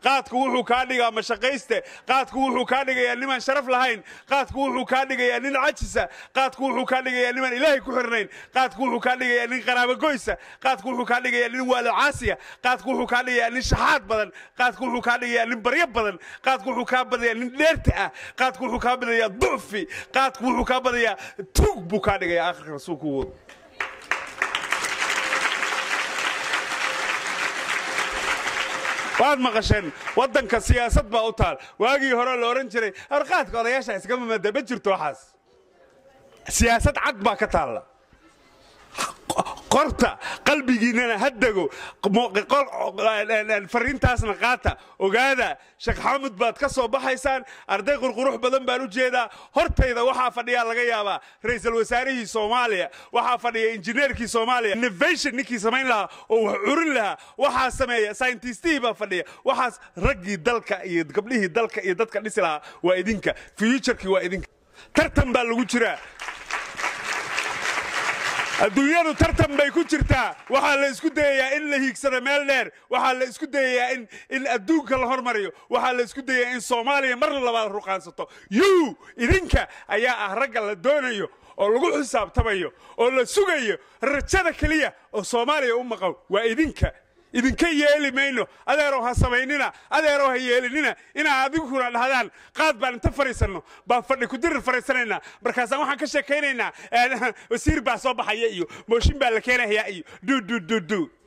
qaadku wuxuu kaa dhigaa mashaqayste qaadku wuxuu kaa dhigayaa nimaan sharaf lahayn qaadku wuxuu kaa dhigayaa nin cajisa qaadku wuxuu kaa dhigayaa nimaan ilaahay ku xirnayn qaadku wuxuu kaa dhigayaa nin qaraabagoysa qaadku wuxuu kaa dhigayaa nin waalocaasiya qaadku wuxuu kaa dhigayaa nin shaxaad badan qaadku wuxuu kaa dhigayaa nin baryo badan qaadku wuxuu kaa badayaa nin dheerta ah qaadku wuxuu kaa badayaa ducfi qaadku wuxuu kaa badayaa tuug buu kaa dhigayaa akhirka rasuulku wado waad maqasheen waddanka siyaasad baa u taal waagii hore la odhan jiray arqaadka odayaasha iskama mada ma jirto waxaas siyaasad cad baa ka taalla qorta qalbigiinnana ha dego fariintaasna qaata ogaada sheekh xamud baad ka soo baxaysaan arday qurqurux badan baan u jeedaa hortayda waxaa fadhiyaa laga yaabaa ra'iisul wasaarihii soomaaliya waxaa fadhiya injineerkii soomaaliya innovation ninkii samayn lahaa oo wax curin lahaa waxaa sameeya scientistihii baa fadhiya waxaas raggii dalka iyo gabdhihii dalka iyo dadka dhisi lahaa waa idinka futurkii waa idinka tartan baa lagu jiraa adduunyadu tartan bay ku jirtaa waxaa la isku dayayaa in la hiigsado meel dheer waxaa la isku dayayaa in in adduunka la hormariyo waxaa la isku dayayaa in soomaaliya mar labaad ruqaansato yuu idinka ayaa ah ragga la doonayo oo lagu xisaabtamayo oo la sugayo rajada keliya oo soomaaliya u maqan waa idinka idinka yeeli mayno adeerow ha samaynina adeerow ha yeelinina inaa adiguna dhahdaan qaad baan inta fadhiisanno baan fadhi kudirir fadhiisanaynaa markaasaan waxaan ka sheekaynaynaa wasiir baa soo baxaya iyo mooshin baa la keenayaa iyo dudududu